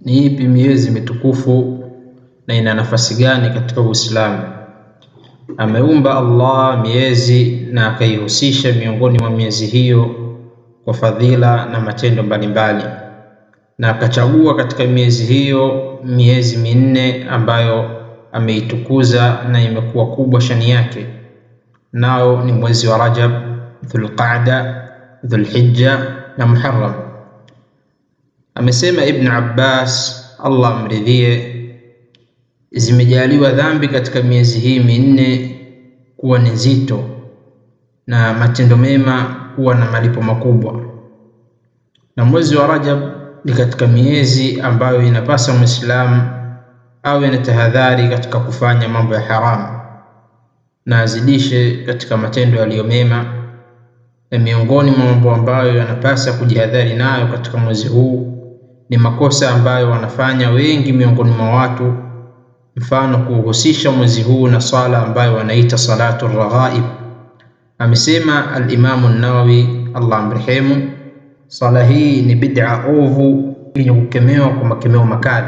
ni ipi miezi mitukufu na ina nafasi gani katika Uislamu? Ameumba Allah miezi na akaihusisha miongoni mwa miezi hiyo kwa fadhila na matendo mbalimbali, na akachagua katika miezi hiyo miezi minne ambayo ameitukuza na imekuwa kubwa shani yake, nao ni mwezi wa Rajab, Dhulqaada, Dhulhijja na Muharram. Amesema Ibn Abbas, Allah amridhie, zimejaliwa dhambi katika miezi hii minne kuwa ni nzito na matendo mema kuwa na malipo makubwa, na mwezi wa Rajab ni katika miezi ambayo inapasa Muislamu awe na tahadhari katika kufanya mambo ya haramu na azidishe katika matendo yaliyo mema, na miongoni mwa mambo ambayo yanapasa kujihadhari nayo katika mwezi huu ni makosa ambayo wanafanya wengi miongoni mwa watu, mfano kuhusisha mwezi huu na swala ambayo wanaita salatu raghaib. Amesema al-Imamu Nawawi, Allah amrehemu, swala hii ni bid'a ovu yenye kukemewa kwa makemeo makali,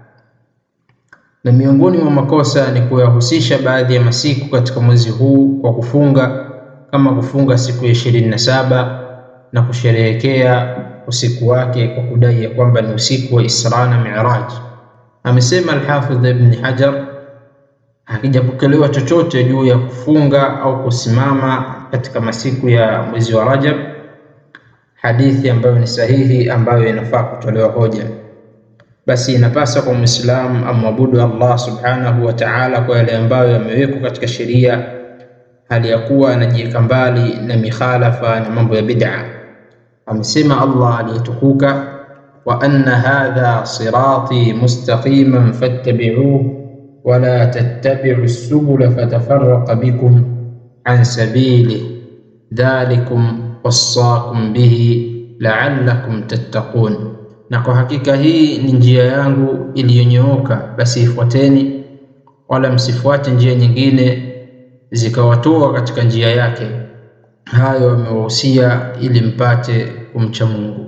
na miongoni mwa makosa ni kuyahusisha baadhi ya masiku katika mwezi huu kwa kufunga, kama kufunga siku ya ishirini na saba na kusherehekea usiku wake kwa kudai ya kwamba ni usiku wa Isra na Mi'raj. Amesema Al-Hafidh Ibn Hajar, hakijapokelewa chochote juu ya kufunga au kusimama katika masiku ya mwezi wa Rajab, hadithi ambayo ni sahihi ambayo inafaa kutolewa hoja. Basi inapasa kwa Muislamu amwabudu Allah subhanahu wa ta'ala kwa yale ambayo yamewekwa katika sheria, hali ya kuwa anajiweka mbali na mikhalafa na mambo ya bid'a. Amesema Allah aliyetukuka, wa anna hadha sirati mustaqiman fattabi'uhu wala tattabi'u subula fatafarraqa bikum an sabili dhalikum wassakum bihi la'allakum tattaqun, na kwa hakika hii ni njia yangu iliyonyooka, basi ifuateni, wala msifuate njia nyingine zikawatoa katika njia yake. Hayo amewahusia ili mpate kumcha Mungu.